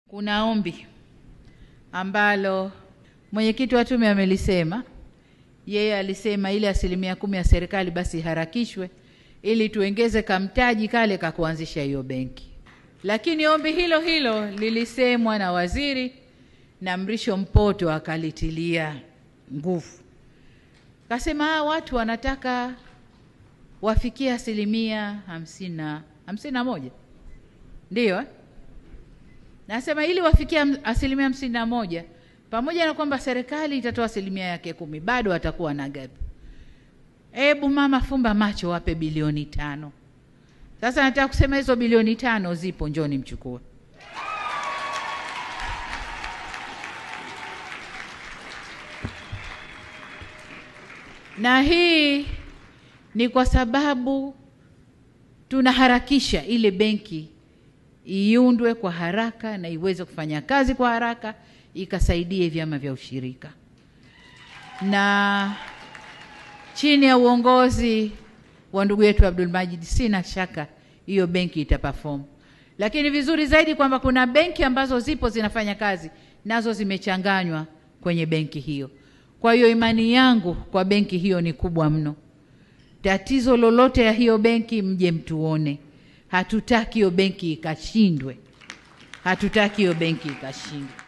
Kuna ombi ambalo mwenyekiti wa tume amelisema. Yeye alisema ile asilimia kumi ya serikali basi iharakishwe ili tuongeze kamtaji kale ka kuanzisha hiyo benki. Lakini ombi hilo hilo lilisemwa na waziri na Mrisho Mpoto akalitilia nguvu, kasema hawa watu wanataka wafikie asilimia hamsini na hamsini na moja ndiyo eh? Nasema ili wafikie asilimia hamsini na moja pamoja na kwamba serikali itatoa asilimia yake kumi, bado watakuwa na gap. Hebu mama, fumba macho, wape bilioni tano. Sasa nataka kusema hizo bilioni tano zipo, njoni mchukue. Na hii ni kwa sababu tunaharakisha ile benki iundwe kwa haraka na iweze kufanya kazi kwa haraka ikasaidie vyama vya ushirika, na chini ya uongozi wa ndugu yetu Abdul Majid, sina shaka hiyo benki itaperform. Lakini vizuri zaidi kwamba kuna benki ambazo zipo zinafanya kazi nazo zimechanganywa kwenye benki hiyo. Kwa hiyo imani yangu kwa benki hiyo ni kubwa mno. Tatizo lolote ya hiyo benki, mje mtuone. Hatutaki hiyo benki ikashindwe, hatutaki hiyo benki ikashindwe.